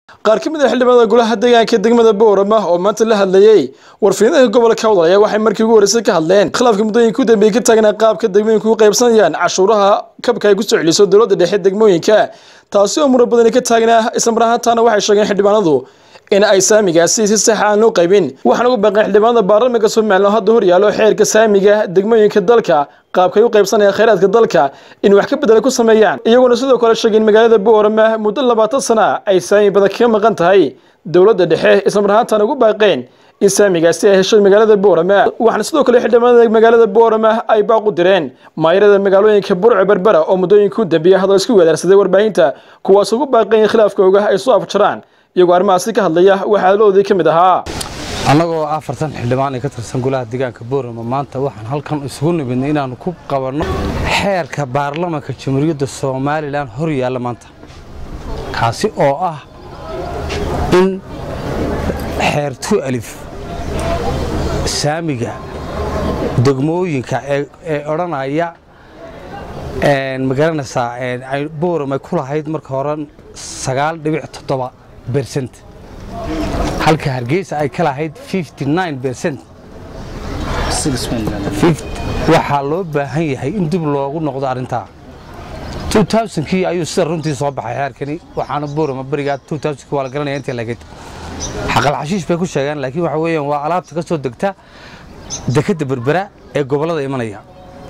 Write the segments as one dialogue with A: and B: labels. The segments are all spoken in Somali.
A: qaar ka mid a xildhibaanada golaha deegaanka degmada boorama oo maanta la hadlayey warfiinada gobolka hawdal ayaa waxay markii ugu horreysay ka hadleen khilaafka muddooyinka u dambeeyey ka taagnaa qaabka degmooyinku u qaybsanayaan cashuuraha kabka ay ku soo celiso dowladda dhexe degmooyinka taasi oo muran badani ka taagnaa islamar ahaantaana waxay sheegeen xildhibaanadu in ay saamigaasi si sax aan loo qaybin waxaana ugu baaqeen xildhibaanada baarlamaanka somalilan hadda hor yaallo xeerka saamiga degmooyinka dalka qaabkay u qaybsanayaan khayraadka dalka in wax ka bedela ku sameeyaan iyagoona sidoo kale sheegay in magaalada boorama muddo labaatan sana ay saami badan kaga maqan tahay dowladda dhexe islamar ahaantaana ugu baaqeen in saamigaasi ay heshay magaalada boorama waxaana sidoo kale xildhibaanada magaalada boorama ay baaq u direen maayarada magaalooyinka burco berbera oo muddooyinka u dambeeyey hadal isku weedaarsaday warbaahinta kuwaas ugu baaqeen in khilaafkooga ay soo afjaraan iyagoo arrimahaasi ka hadlaya waxaa loodii ka mid ahaa
B: annagoo afartan xildhibaan ee ka tirsan golaha deegaanka boorama maanta waxaan halkan isugu nimidnay inaannu ku qabanno xeerka baarlamanka jamhuuriyadda somalilan hor yaalla maanta kaasi oo ah in xeer tu alif saamiga degmooyinka ee odhanaya magaranaysaa ay boorama ku lahayd marka hore sagaal dhibic toddoba bercent halka hargeysa ay ka lahayd bercent waxaa loo baahan yahay in dib loogu noqdo arrintaa kii ayuu sida runtii soo baxay xeerkani waxaana boorama berigaa kii waa la garanaya intii lageyd xaqal xashiish bay ku sheegeen laakiin waxa weeyaan waa alaabta ka soo degta dekadda berbera ee gobollada imanaya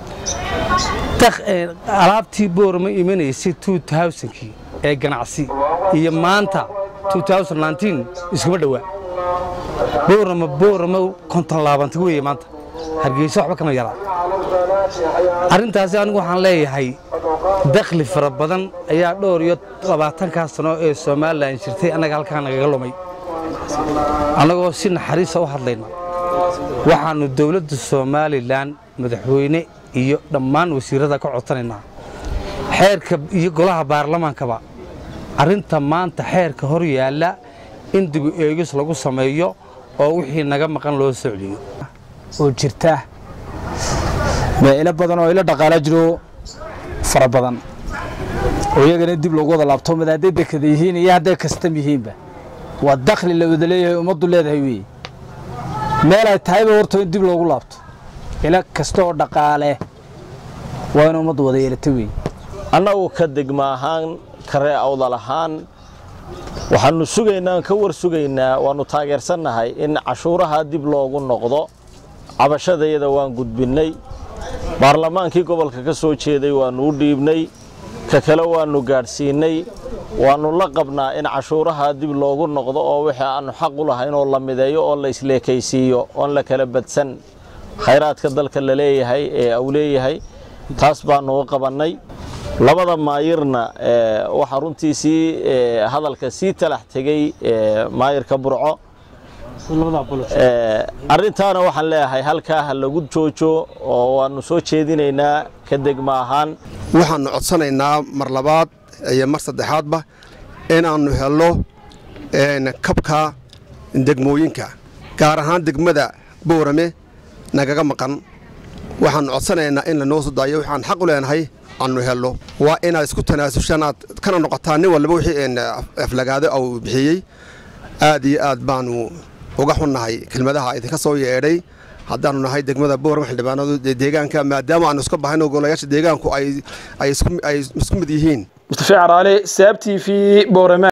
B: alaabtii boorama imanaysay kii ee ganacsi iyo maanta iskuma dhowaa boorama boorama konton laabanta weeye maanta hargeysa waxba kama yaraa arrintaasi anigu waxaan leeyahay dakhli fara badan ayaa dhowr iyo labaatankaa sano ee somalilan jirtay annaga halkaa nagaga lumay annagoo si naxariisa u hadlayna waxaannu dowladda somalilan madaxweyne iyo dhammaan wasiirrada ka codsanaynaa xeerka iyo golaha baarlamaankaba arrinta maanta xeerka hor yaalla in dibu eegis lagu sameeyo oo wixii naga maqan loo soo celiyo
C: oo jirta meelo badan oo ila dhaqaala jiro fara badan oo iyagana dib loogu wada laabto mid hadday dekada yihiin iyo hadday kastam yihiinba waa dakhli la wada leeyahay ummaddu leedahay weeye meel ay tahayba horto in dib loogu laabto ila kasta oo dhaqaale waa in ummaddu wada yeelata weeye
D: annagu ka degma ahaan karee awdal ahaan waxaannu sugaynaa ka war sugaynaa waannu taageersannahay in cashuuraha dib loogu noqdo cabashadayada waan gudbinnay baarlamaankii gobolka ka soo jeeday waannu u dhiibnay ka kale waannu gaadhsiinnay waannu la qabnaa in cashuuraha dib loogu noqdo oo wixii aannu xaq u lahayn oo la mideeyo oo la isleekaysiiyo oon la kala badsan khayraadka dalka la leeyahay ee au leeyahay taas baannu u qabannay labada maayirna waxaa runtii sii hadalka sii talax tegey maayirka burco arrintaana waxaan leeyahay halkaa ha lagu joojo oo waannu soo jeedinaynaa ka degma ahaan
E: waxaannu codsanaynaa mar labaad iyo mar saddexaadba inaannu helno kabka degmooyinka gaar ahaan degmada boorame nagaga maqan waxaannu codsanaynaa in lanoo soo daayo waxaan xaq u leenahay annu helno waa inaad isku tanaasushaan aad kana noqotaan nin walba wixii aflagaado au bixiyey aad iyo aad baanu uga xunnahay kelmadaha idinka soo yeedhay haddaannu nahay degmada boorama xildhibaanadu deegaanka maadaama aanu iska bahayno golayaasha deegaanku ay isku mid yihiin
A: mustafa caraale saab t v boorama